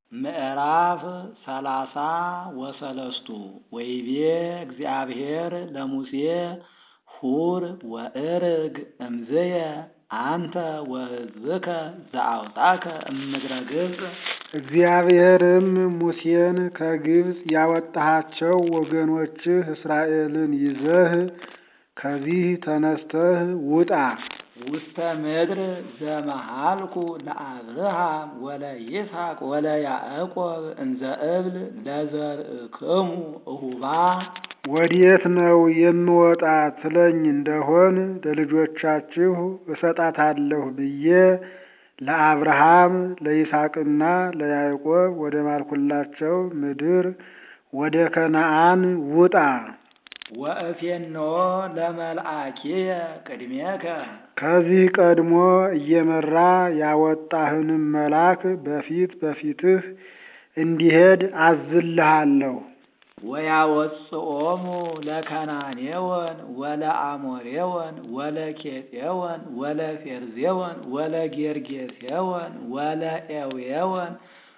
ምዕራፍ ሰላሳ ወሰለስቱ ወይቤ እግዚአብሔር ለሙሴ ሁር ወእርግ እምዝየ አንተ ወሕዝብከ ዘአውጣከ እምድረ ግብፅ። እግዚአብሔርም ሙሴን ከግብፅ ያወጣሃቸው ወገኖችህ እስራኤልን ይዘህ ከዚህ ተነስተህ ውጣ ውስተ ምድር ዘመሃልኩ ለአብርሃም ወለይስሐቅ ወለያዕቆብ እንዘ እብል ለዘርእክሙ እሁባ። ወዴት ነው የምወጣ ትለኝ እንደሆን ለልጆቻችሁ እሰጣታለሁ ብዬ ለአብርሃም ለይስሐቅና ለያዕቆብ ወደ ማልኩላቸው ምድር ወደ ከነዓን ውጣ። ወእፌኖ ለመልአኪየ ቅድሜከ ከዚህ ቀድሞ እየመራ ያወጣህንም መልአክ በፊት በፊትህ እንዲሄድ አዝልሃለሁ። ወያወፅኦሙ ለከናኔወን ወለአሞሬወን ወለኬጤወን ወለፌርዜወን ወለጌርጌሴወን ወለኤዌወን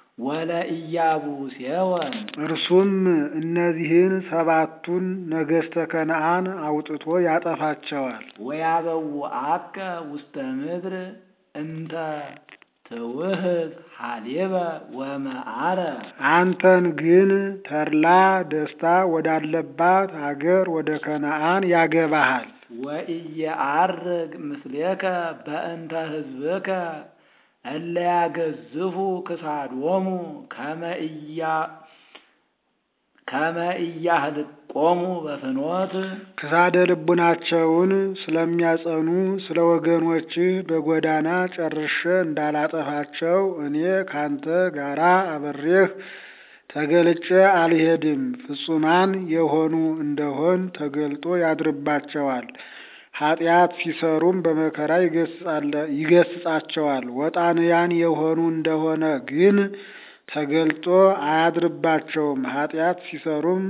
ወለኢያቡሴወን እርሱም እነዚህን ሰባቱን ነገሥተ ከነዓን አውጥቶ ያጠፋቸዋል። ወያበውአከ ውስተ ምድር እንተ ትውህብ ሀሌበ ወመዓረ አንተን ግን ተድላ ደስታ ወዳለባት አገር ወደ ከነዓን ያገባሃል። ወኢየዐርግ ምስሌከ በእንተ ሕዝብከ እለ ያገዝፉ ክሳዶሙ ከመ ኢያህልቆሙ በፍኖት ክሳደ ልቡናቸውን ስለሚያጸኑ ስለ ወገኖችህ በጎዳና ጨርሼ እንዳላጠፋቸው እኔ ካንተ ጋራ አብሬህ ተገልጬ አልሄድም። ፍጹማን የሆኑ እንደሆን ተገልጦ ያድርባቸዋል። ኃጢአት ሲሰሩም በመከራ ይገስጻቸዋል። ወጣንያን የሆኑ እንደሆነ ግን ተገልጦ አያድርባቸውም። ኃጢአት ሲሰሩም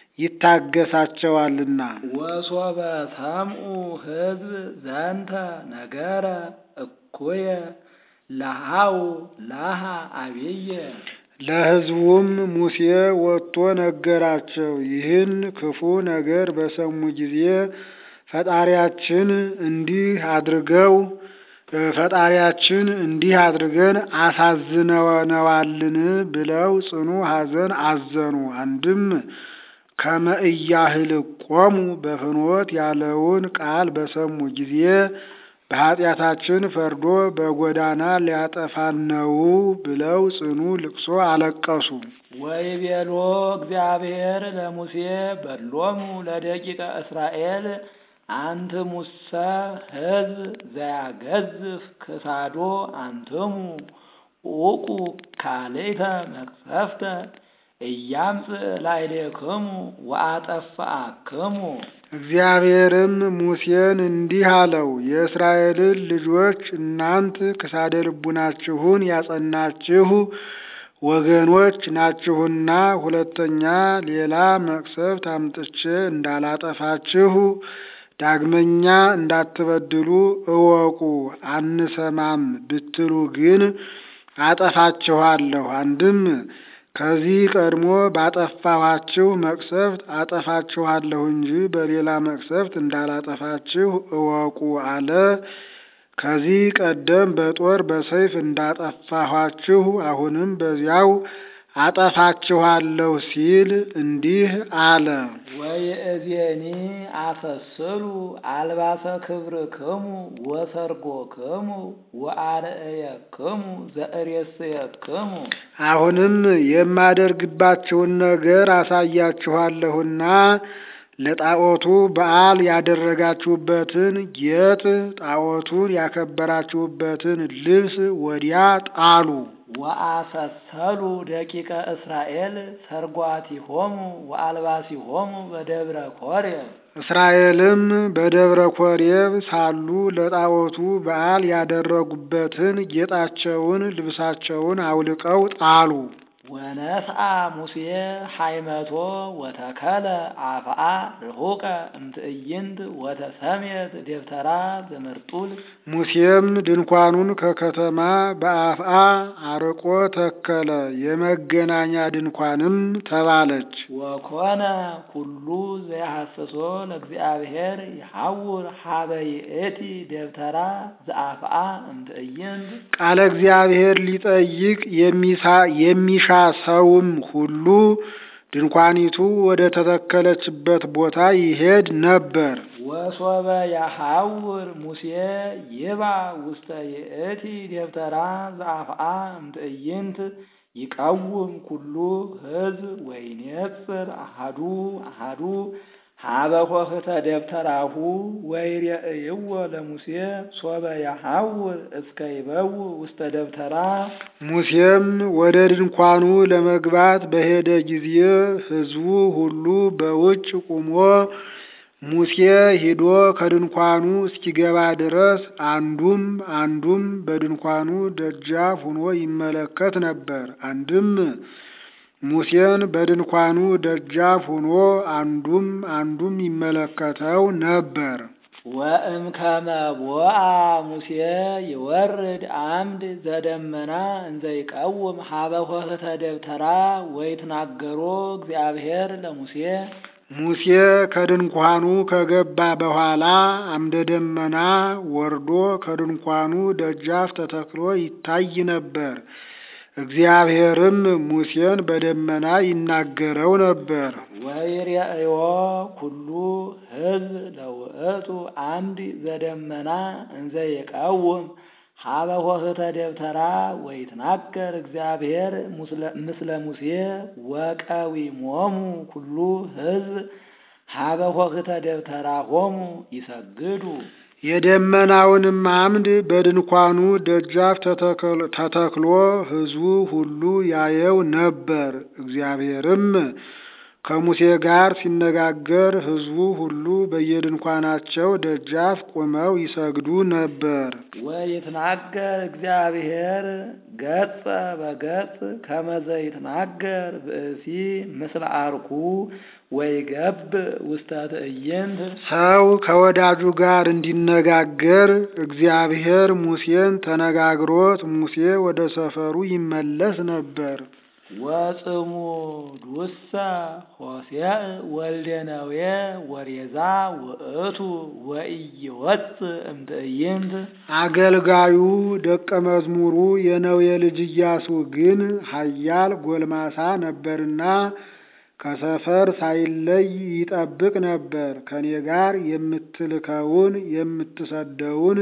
ይታገሳቸዋልና። ወሶበ ሰምዑ ሕዝብ ዘንተ ነገረ እኩየ ለሃው ላሃ አብየ ለሕዝቡም ሙሴ ወጥቶ ነገራቸው። ይህን ክፉ ነገር በሰሙ ጊዜ ፈጣሪያችን እንዲህ አድርገው ፈጣሪያችን እንዲህ አድርገን አሳዝነነዋልን ብለው ጽኑ ሐዘን አዘኑ። አንድም ከመ ኢያህልቆሙ በፍኖት ያለውን ቃል በሰሙ ጊዜ በኃጢአታችን ፈርዶ በጎዳና ሊያጠፋን ነው ብለው ጽኑ ልቅሶ አለቀሱ። ወይቤሎ እግዚአብሔር ለሙሴ በሎሙ ለደቂቀ እስራኤል አንትሙሰ ሕዝብ ዘያገዝፍ ክሳዶ አንትሙ ኡቁ ካልእተ መቅሰፍተ እያምጽእ ላዕሌክሙ ወአጠፋአክሙ። እግዚአብሔርም ሙሴን እንዲህ አለው፣ የእስራኤልን ልጆች እናንት ክሳደ ልቡናችሁን ያጸናችሁ ወገኖች ናችሁና ሁለተኛ ሌላ መቅሰፍት አምጥቼ እንዳላጠፋችሁ ዳግመኛ እንዳትበድሉ እወቁ። አንሰማም ብትሉ ግን አጠፋችኋለሁ። አንድም ከዚህ ቀድሞ ባጠፋኋችሁ መቅሰፍት አጠፋችኋለሁ እንጂ በሌላ መቅሰፍት እንዳላጠፋችሁ እወቁ አለ። ከዚህ ቀደም በጦር በሰይፍ እንዳጠፋኋችሁ አሁንም በዚያው አጠፋችኋለሁ ሲል እንዲህ አለ። ወይእዜኒ አሰስሉ አልባሰ ክብርክሙ ወሰርጎክሙ ወአርእየክሙ ዘእሬስየክሙ። አሁንም የማደርግባችሁን ነገር አሳያችኋለሁና ለጣዖቱ በዓል ያደረጋችሁበትን ጌጥ ጣዖቱን ያከበራችሁበትን ልብስ ወዲያ ጣሉ። ወአሰሰሉ ደቂቀ እስራኤል ሰርጓቲሆሙ ወአልባሲሆሙ በደብረ ኮሬብ። እስራኤልም በደብረ ኮሬብ ሳሉ ለጣዖቱ በዓል ያደረጉበትን ጌጣቸውን ልብሳቸውን አውልቀው ጣሉ። ወነስአ ሙሴ ሃይመቶ ወተከለ አፍአ ርሑቀ እምትዕይንት ወተሰሜት ደብተራ ዘመርጡል ሙሴም ድንኳኑን ከከተማ በአፍአ አርቆ ተከለ፣ የመገናኛ ድንኳንም ተባለች። ወኮነ ኩሉ ዘያሐስሶ ለእግዚአብሔር ይሐውር ሀበ ይእቲ ደብተራ ዘአፍአ እምትዕይንት ቃለ እግዚአብሔር ሊጠይቅ የሚሳ- የሚሻ ሰውም ሁሉ ድንኳኒቱ ወደ ተተከለችበት ቦታ ይሄድ ነበር። ወሶበ ያሐውር ሙሴ ይባ ውስተ ይእቲ ደብተራ ዘአፍአ እምትዕይንት ይቀውም ኩሉ ሕዝብ ወይኔጽር አሃዱ አሃዱ ሀበ ኆኅተ ደብተራሁ ወይሬእይዎ ለሙሴ ሶበ ያሐውር እስከ ይበው ውስተ ደብተራ ሙሴም ወደ ድንኳኑ ለመግባት በሄደ ጊዜ ሕዝቡ ሁሉ በውጭ ቆሞ ሙሴ ሂዶ ከድንኳኑ እስኪገባ ድረስ አንዱም አንዱም በድንኳኑ ደጃፍ ሆኖ ይመለከት ነበር። አንድም ሙሴን በድንኳኑ ደጃፍ ሆኖ አንዱም አንዱም ይመለከተው ነበር። ወእምከመ ቦአ ሙሴ ይወርድ አምድ ዘደመና እንዘ ይቀውም ሀበ ኆኅተ ደብተራ ወይትናገሮ እግዚአብሔር ለሙሴ ሙሴ ከድንኳኑ ከገባ በኋላ አምደ ደመና ወርዶ ከድንኳኑ ደጃፍ ተተክሎ ይታይ ነበር። እግዚአብሔርም ሙሴን በደመና ይናገረው ነበር። ወይሬእዮ ኩሉ ሕዝብ ለውእቱ አምድ ዘደመና እንዘ ይቀውም ሀበ ኆኅተ ደብተራ ወይትናገር እግዚአብሔር ምስለ ሙሴ ወቀዊሞሙ ኩሉ ሕዝብ ሀበ ኆኅተ ደብተራ ሆሙ ይሰግዱ የደመናውንም አምድ በድንኳኑ ደጃፍ ተተክሎ- ተተክሎ ሕዝቡ ሁሉ ያየው ነበር። እግዚአብሔርም ከሙሴ ጋር ሲነጋገር ሕዝቡ ሁሉ በየድንኳናቸው ደጃፍ ቆመው ይሰግዱ ነበር። ወይትናገር እግዚአብሔር ገጸ በገጽ ከመዘ ይትናገር ብእሲ ምስለ አርኩ ወይገብ ውስተ ትዕይንት ሰው ከወዳጁ ጋር እንዲነጋገር እግዚአብሔር ሙሴን ተነጋግሮት ሙሴ ወደ ሰፈሩ ይመለስ ነበር። ወጽሙዱሰ ሆሴዕ ወልደ ነዌ ወሬዛ ውእቱ ወኢይወፅእ እምትዕይንት አገልጋዩ ደቀ መዝሙሩ የነዌ ልጅ ኢያሱ ግን ኃያል ጎልማሳ ነበርና ከሰፈር ሳይለይ ይጠብቅ ነበር። ከኔ ጋር የምትልከውን የምትሰደውን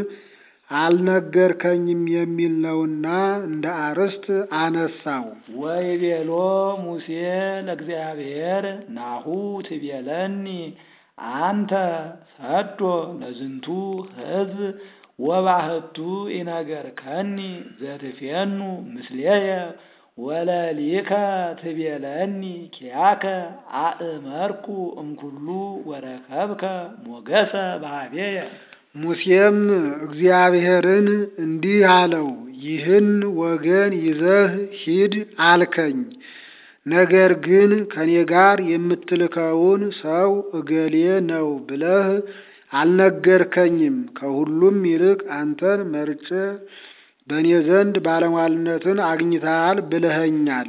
አልነገርከኝም የሚል ነውና እንደ አርስት አነሳው። ወይቤሎ ሙሴ ለእግዚአብሔር ናሁ ትቤለኒ አንተ ሰዶ ለዝንቱ ሕዝብ ወባህቱ ኢነገርከኒ ዘትፌኑ ምስሌየ ወለሊከ ትቤለኒ ኪያከ አእመርኩ እምኩሉ ወረከብከ ሞገሰ በኀቤየ ሙሴም እግዚአብሔርን እንዲህ አለው፣ ይህን ወገን ይዘህ ሂድ አልከኝ። ነገር ግን ከኔ ጋር የምትልከውን ሰው እገሌ ነው ብለህ አልነገርከኝም። ከሁሉም ይልቅ አንተን መርጬ በእኔ ዘንድ ባለሟልነትን አግኝተሃል ብለኸኛል።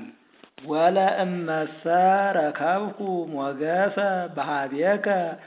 ወለእመሰ ረከብኩ ሞገሰ በኀቤከ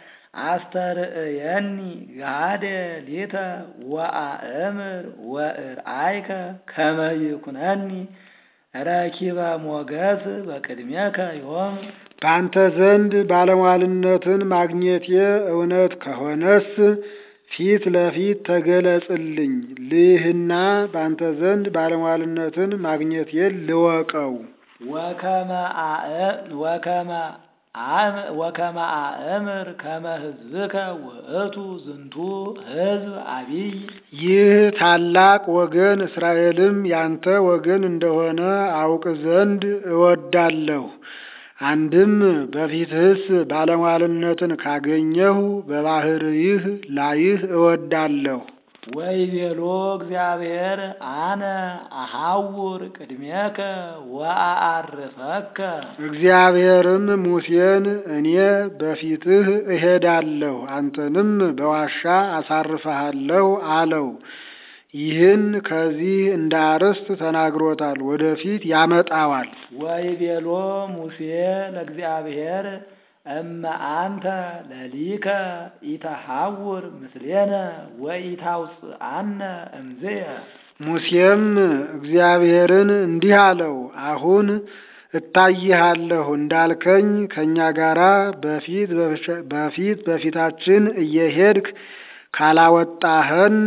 አስተርእየኒ ጋደ ሊተ ወአእምር ወእርአይከ ከመ ይኩነኒ ረኪበ ሞገስ በቅድሜከ ዮም በአንተ ዘንድ ባለሟልነትን ማግኘቴ እውነት ከሆነስ ፊት ለፊት ተገለጽልኝ ልይህና በአንተ ዘንድ ባለሟልነትን ማግኘቴን ልወቀው። ወከመ አእ- ወከመ አም- ወከመ አእምር ከመ ሕዝብከ ውእቱ ዝንቱ ሕዝብ አቢይ ይህ ታላቅ ወገን እስራኤልም ያንተ ወገን እንደሆነ አውቅ ዘንድ እወዳለሁ። አንድም በፊትህስ ባለሟልነትን ካገኘሁ በባሕርይህ ላይህ እወዳለሁ። ወይቤሎ እግዚአብሔር አነ አሐውር ቅድሜከ ወአአርፈከ እግዚአብሔርም ሙሴን እኔ በፊትህ እሄዳለሁ አንተንም በዋሻ አሳርፈሃለሁ አለው። ይህን ከዚህ እንደ አርዕስት ተናግሮታል፣ ወደፊት ያመጣዋል። ወይቤሎ ሙሴ ለእግዚአብሔር እመ አንተ ለሊከ ኢተሐውር ምስሌነ ወኢታውፅአነ እምዝየ ሙሴም እግዚአብሔርን እንዲህ አለው፣ አሁን እታይሃለሁ እንዳልከኝ ከእኛ ጋራ በፊት በፊት በፊታችን እየሄድክ ካላወጣኸን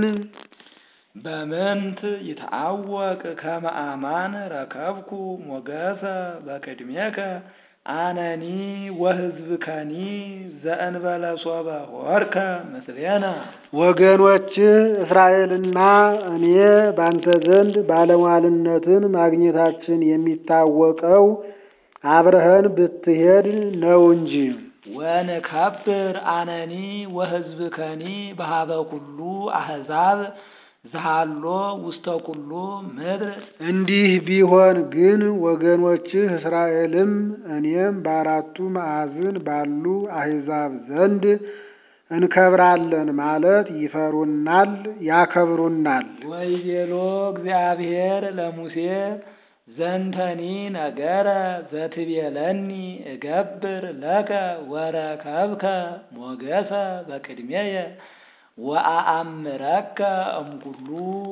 በምንት ይትዐወቅ ከመ አማን ረከብኩ ሞገሰ በቅድሜከ አነኒ ወሕዝብከኒ ዘእንበለ ሶበ ሆርከ ምስሌነ ወገኖችህ እስራኤልና እኔ ባንተ ዘንድ ባለሟልነትን ማግኘታችን የሚታወቀው አብረኸን ብትሄድ ነው እንጂ። ወንከብር አነኒ ወሕዝብከኒ በሀበ ኩሉ አሕዛብ ዘሃሎ ውስተ ኩሉ ምድር እንዲህ ቢሆን ግን ወገኖችህ እስራኤልም እኔም በአራቱ ማዕዝን ባሉ አሕዛብ ዘንድ እንከብራለን ማለት ይፈሩናል፣ ያከብሩናል። ወይቤሎ እግዚአብሔር ለሙሴ ዘንተኒ ነገረ ዘትቤለኒ እገብር ለከ ወረከብከ ሞገሰ በቅድሜየ ወአአምረከ እምኩሉ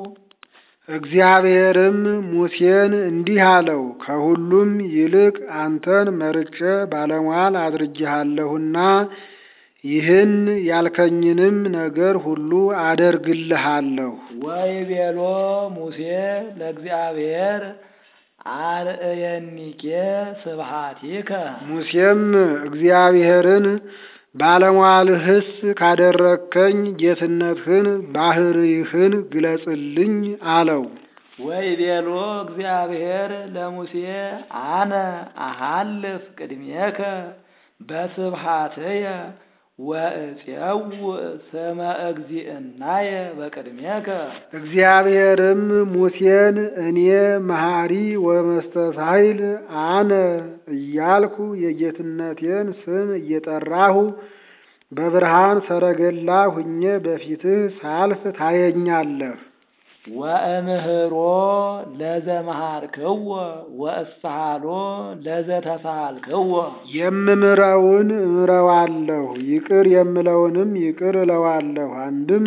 እግዚአብሔርም ሙሴን እንዲህ አለው፣ ከሁሉም ይልቅ አንተን መርጬ ባለሟል አድርጌሃለሁና ይህን ያልከኝንም ነገር ሁሉ አደርግልሃለሁ። ወይቤሎ ሙሴ ለእግዚአብሔር አርእየኒኬ ስብሐቲከ ሙሴም እግዚአብሔርን ባለሟልህስ ካደረግከኝ ጌትነትህን ባሕርይህን ግለጽልኝ አለው። ወይቤሎ እግዚአብሔር ለሙሴ አነ አሃልፍ ቅድሜከ በስብሐትየ ወእፄውእ ስመ እግዚእናየ በቅድሜከ እግዚአብሔርም ሙሴን እኔ መሐሪ ወመስተሳይል አነ እያልኩ የጌትነቴን ስም እየጠራሁ በብርሃን ሰረገላ ሁኜ በፊትህ ሳልፍ ታየኛለህ። ወእምህሮ ለዘመሃርክዎ ወእስሃሎ ለዘተሳልክዎ የምምረውን እምረዋለሁ፣ ይቅር የምለውንም ይቅር እለዋለሁ። አንድም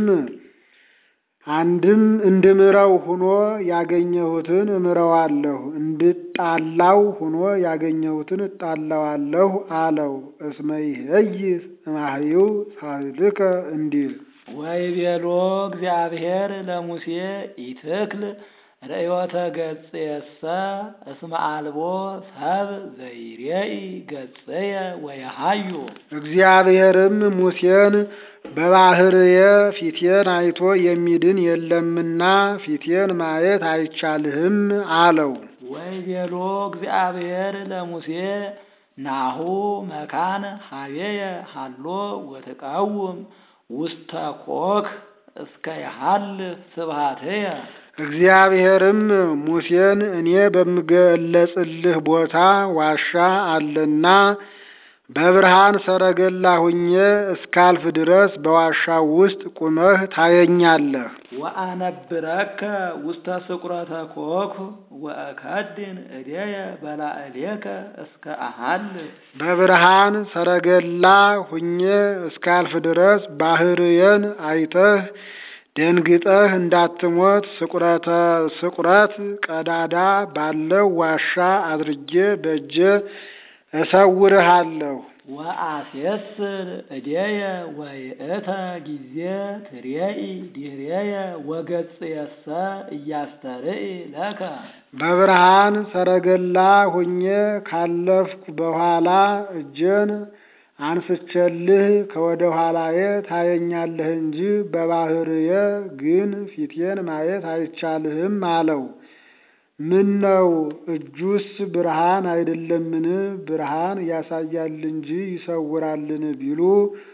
አንድም እንድምረው ሁኖ ያገኘሁትን እምረዋለሁ፣ እንድጣላው ሁኖ ያገኘሁትን እጣላዋለሁ አለው። እስመ ይሄይስ እማህዩ ሳልከ እንዲል ወይቤሎ እግዚአብሔር ለሙሴ ኢትክል ርእዮተ ገጽየሰ እስመ አልቦ ሰብ ዘይሬኢ ገጽየ ወየሃዩ እግዚአብሔርም ሙሴን በባሕርየ ፊቴን አይቶ የሚድን የለምና ፊቴን ማየት አይቻልህም አለው። ወይቤሎ እግዚአብሔር ለሙሴ ናሁ መካን ሀቤየ ሃሎ ወትቃውም ውስተ ኮክ እስከ የሃልፍ ስብሐትየ እግዚአብሔርም ሙሴን እኔ በምገለጽልህ ቦታ ዋሻ አለና በብርሃን ሰረገላ ሁኜ እስካልፍ ድረስ በዋሻው ውስጥ ቁመህ ታየኛለህ። ወአነብረከ ውስተ ስቁረተ ኮክ ወእከድን እዴየ በላዕሌከ እስከ አሃልፍ በብርሃን ሰረገላ ሁኜ እስካልፍ ድረስ ባሕርየን አይተህ ደንግጠህ እንዳትሞት ስቁረተ ስቁረት ቀዳዳ ባለው ዋሻ አድርጌ በእጄ እሰውርሃለሁ። ወአሴስር እዴየ ወይእተ ጊዜ ትሬኢ ዲሬየ ወገጽየሰ እያስተርኢ ለከ በብርሃን ሰረገላ ሁኜ ካለፍኩ በኋላ እጄን አንስቼልህ ከወደ ኋላዬ ታየኛለህ እንጂ በባሕርየ ግን ፊቴን ማየት አይቻልህም አለው። ምን ነው እጁስ ብርሃን አይደለምን? ብርሃን ያሳያል እንጂ ይሰውራልን ቢሉ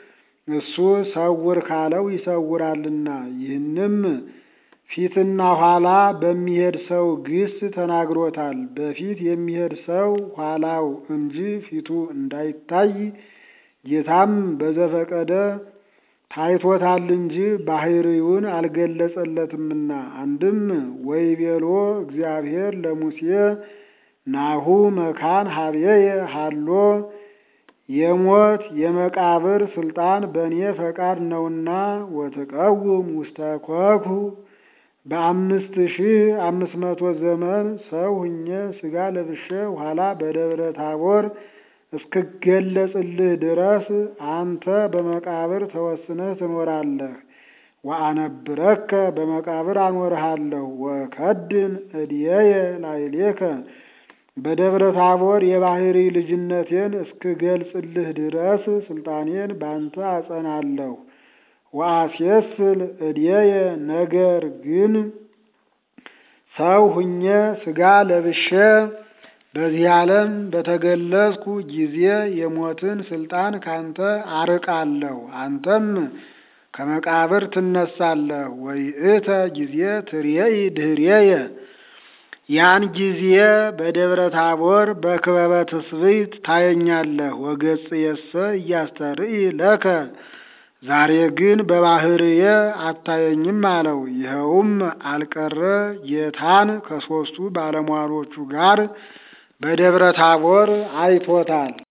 እሱ ሰውር ካለው ይሰውራልና። ይህንም ፊትና ኋላ በሚሄድ ሰው ግስ ተናግሮታል። በፊት የሚሄድ ሰው ኋላው እንጂ ፊቱ እንዳይታይ ጌታም በዘፈቀደ ታይቶታል እንጂ ባህሪውን አልገለጸለትምና። አንድም ወይቤሎ እግዚአብሔር ለሙሴ ናሁ መካን ሀቤየ ሃሎ የሞት የመቃብር ስልጣን በእኔ ፈቃድ ነውና ወትቀውም ውስተ ኮኩ በአምስት ሺህ አምስት መቶ ዘመን ሰው ሁኜ ሥጋ ለብሼ ኋላ በደብረ ታቦር እስክገለጽልህ ድረስ አንተ በመቃብር ተወስነህ ትኖራለህ። ወአነብረከ በመቃብር አኖርሃለሁ። ወከድን እድየየ ላዕሌከ በደብረ ታቦር የባህሪ ልጅነቴን እስክገልጽልህ ድረስ ስልጣኔን ባንተ አጸናለሁ። ወአስየስል እድየየ ነገር ግን ሰው ሁኜ ሥጋ ለብሼ በዚህ ዓለም በተገለጽኩ ጊዜ የሞትን ስልጣን ካንተ አርቃለሁ። አንተም ከመቃብር ትነሳለህ። ወይእተ ጊዜ ትርየኢ ድኅሬየ ያን ጊዜ በደብረ ታቦር በክበበ ትስብእት ታየኛለህ። ወገጽየሰ እያስተርኢ ለከ ዛሬ ግን በባህርየ አታየኝም አለው። ይኸውም አልቀረ ጌታን ከሦስቱ ባለሟሎቹ ጋር በደብረ ታቦር አይቶታል።